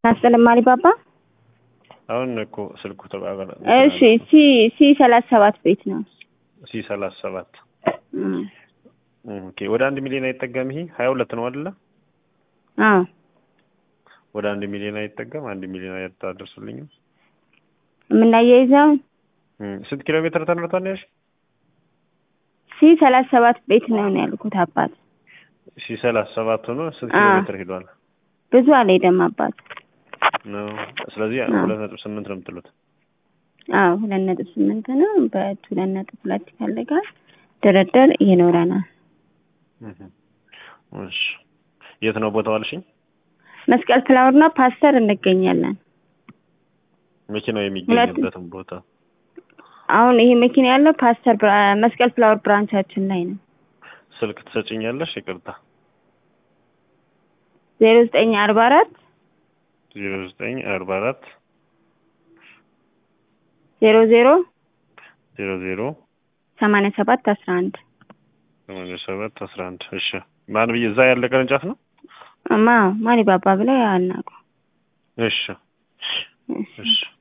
አስጠለም አሊባባ አሁን እኮ ስልኩ ተቋረጠ። እሺ ሲ ሲ ሰላሳ ሰባት ቤት ነው። ሲ ሰላሳ ሰባት እም፣ ኦኬ። ወደ አንድ ሚሊዮን አይጠጋም። ይሄ ሀያ ሁለት ነው አይደለ? አዎ ወደ አንድ ሚሊዮን አይጠጋም። አንድ ሚሊዮን አያታደርሱልኝም። የምናያይዘው እም፣ ስንት ኪሎ ሜትር ተነርቷል ነው ያልሽ? ሲ ሰላሳ ሰባት ቤት ነው ነው ያልኩት አባት። ሲ ሰላሳ ሰባት ሆኖ ስንት ኪሎ አዎ። ሜትር ሄዷል ብዙ አልሄደም አባት። ነው? ስለዚህ አዎ። ሁለት ነጥብ ስምንት ነው የምትሉት። አዎ ሁለት ነጥብ ስምንት ነው። በት ሁለት ነጥብ ሁለት ይፈልጋል። ድርድር ይኖረናል። እህ፣ እሺ። የት ነው ቦታው አልሽኝ? መስቀል ፍላወርና ፓስተር እንገኛለን። መኪናው የሚገኝበትን ቦታ አሁን ይሄ መኪና ያለው ፓስተር ብራ- መስቀል ፍላወር ብራንቻችን ላይ ነው። ስልክ ትሰጭኛለሽ? ይቅርታ ዜሮ ዘጠኝ አርባ አራት ዜሮ ዘጠኝ አርባ አራት ዜሮ ዜሮ ዜሮ ዜሮ ሰማንያ ሰባት አስራ አንድ ሰማንያ ሰባት አስራ አንድ እሺ። ማን ብዬ እዛ ያለ ቅርንጫፍ ነው? ማ ማሊ ባባ ብለው ያናቁ። እሺ እሺ እሺ